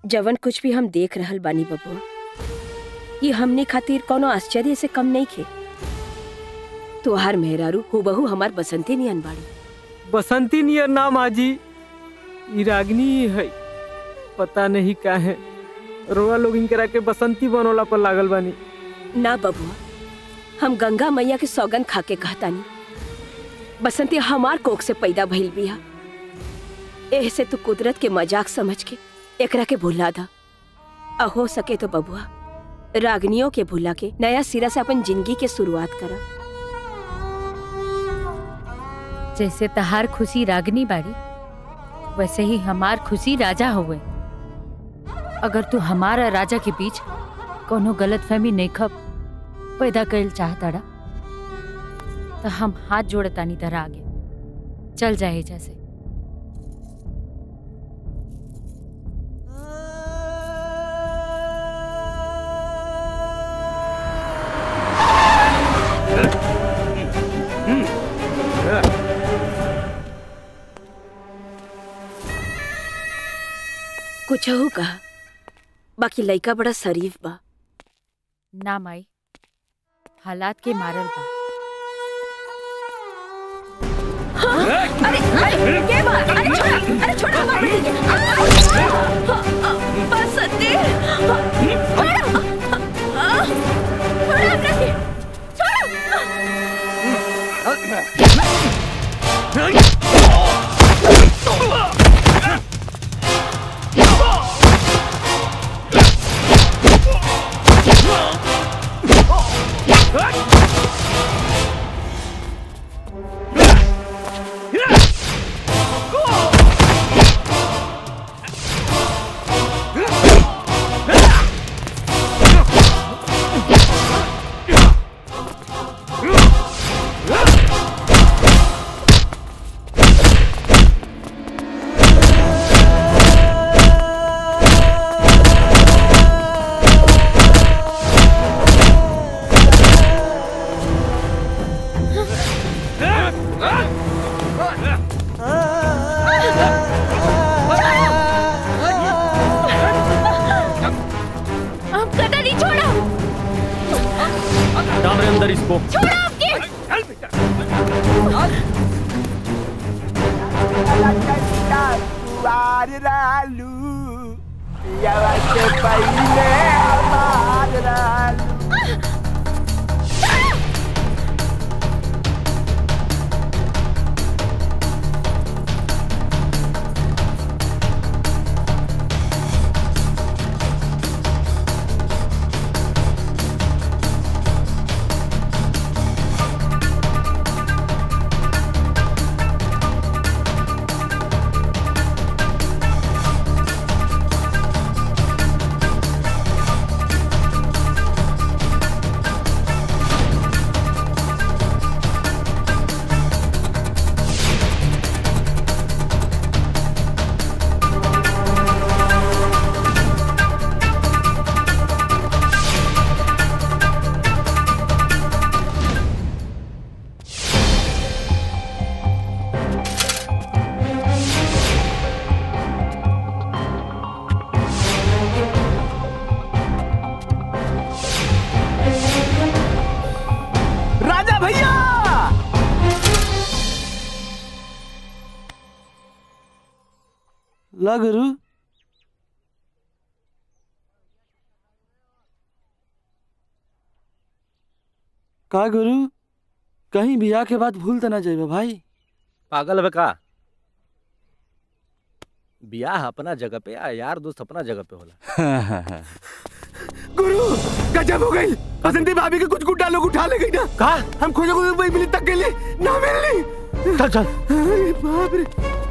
जवन कुछ भी हम देख रहल बानी बबुआ ये हमने खातिर कोनो आश्चर्य से कम नहीं खे तुहार मेहरारू हुबहू हमार बसंती नियन बाड़ी बसंती नियर नाम आजी ई रागनी है पता नहीं का है रोआ लोग इनकरा के बसंती बनोला पर लागल बानी ना बबुआ हम गंगा मैया के सौगन खा के कहतानी बसंती हमार कोख से पैदा भइल बिया एह से तू कुदरत के मजाक समझ के एकरा के भुला दा आ हो सके तो बबुआ रागनियों के भुला के नया सिरा से अपन जिंदगी के शुरुआत करा जैसे तहार खुशी रागनी बाड़ी वैसे ही हमार खुशी राजा हुए अगर तू हमारा राजा के बीच कोनो गलत फहमी नहीं खब पैदा कैल चाहताड़ा तो हम हाथ जोड़तानी तरह आगे चल जाए जैसे कुछ हो कहा बाकी लइका बड़ा शरीफ बा ना माई हालात के मारल बा अरे अरे के बात अरे छोड़ा अरे छोड़ा हमारे बेटे के बसंती छोड़ा छोड़ा हमरा के अब कदा नहीं छोड़ा डाल रहे अंदर इसको छोड़ा आपके राजा भैया ला गुरु का गुरु कहीं बियाह के बाद भूल तो ना जाइबे भाई पागल है का बियाह अपना जगह पे आ यार दोस्त अपना जगह पे होला गुरु गजब हो गई बसंती भाभी के कुछ गुड्डा लोग उठा ले गई ना कहा हम खोजे खोजे वही मिली तक के लिए ना मिलनी चल चल अरे बाप रे